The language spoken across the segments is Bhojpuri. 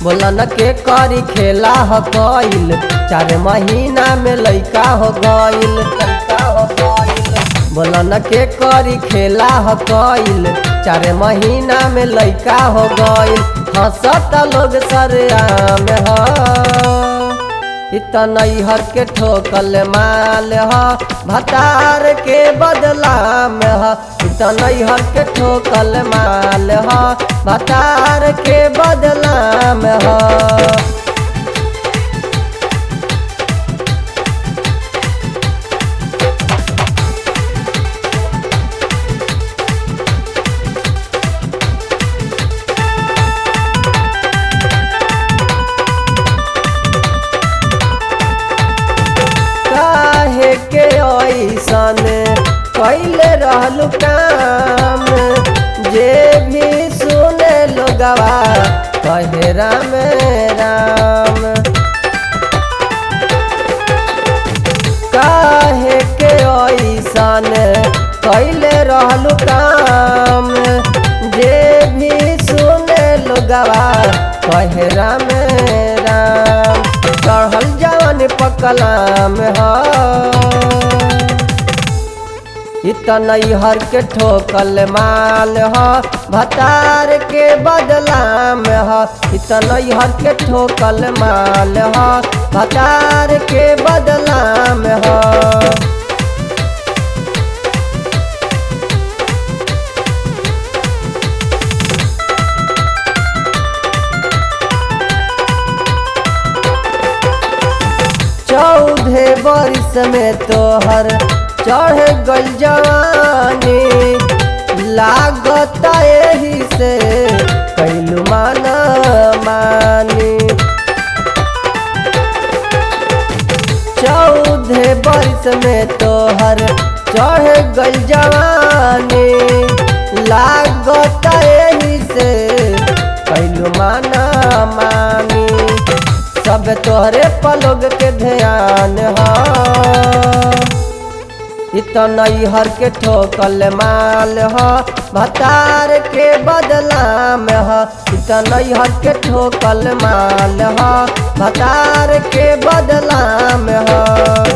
बोलन के करी खेला हो गईल चार महीना में लइका हो गईल लइका हो गईल बोलन के करी खेला हो गईल चार महीना में लइका हो गईल हंसत लोग सरेआम हो इतना हर के ठोकल माल ह भतार के बदला में ह इतना हर के ठोकल माल ह भतार के बदला में ह काहे के ऐसन कैले रहलू काम जे भी सुने लोगवा कहे राम राम काहे के ऐसन कैले रहलू काम जे भी सुने लोगवा कहे राम राम चढ़ल जवन पकलाम ह इतना हर के ठोकल माल ह भतार के बदला में ह इतना हर के ठोकल माल ह भतार के बदला में ह चौदह बरिस में तोहर चढ़ गल जवानी लागत यही से कैलू माना मानी चौदह बरिस में तोहर चढ़ गल जवानी लागत यही से कैलू माना मानी सब तोहरे पलोग के ध्यान ह इतना हर के ठोकल माल ह भतार के बदला में ह इतना हर के ठोकल माल ह भतार के बदला में ह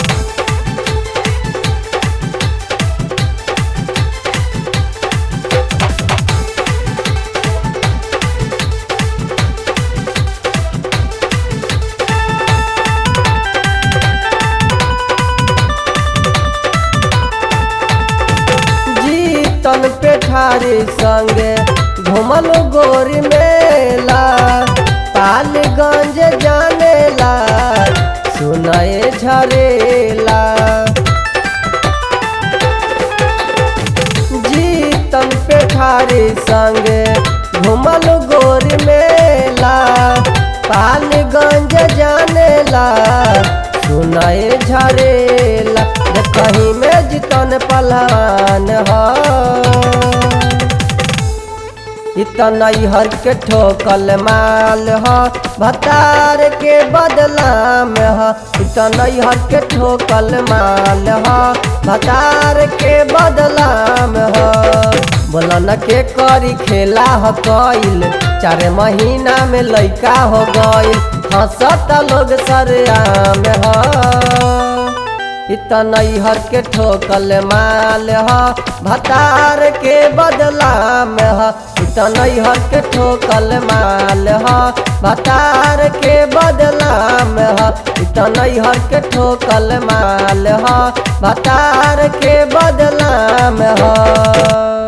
तन पेठारी संगे घुमल गोरी मेला पालगंज जानेला सुनाए झरेला जीतन पेठारी संगे घुमल गोरी मेला पालगंज जानेला सुनाए झरेला कहीं में जितन पलान ह इतना हर के ठोकल माल ह भतार के बदला में ह इतना हर के ठोकल माल ह भतार के बदला में ह बोलन के करी खेला हो गईल चार महीना में लइका हो गईल हंसत लोग सरेआम ह इतना हर के ठोकल माल ह भतार के बदला में ह इतना हर के ठोकल माल ह भतार के बदला में ह इतना हर के ठोकल माल ह भतार के बदला में ह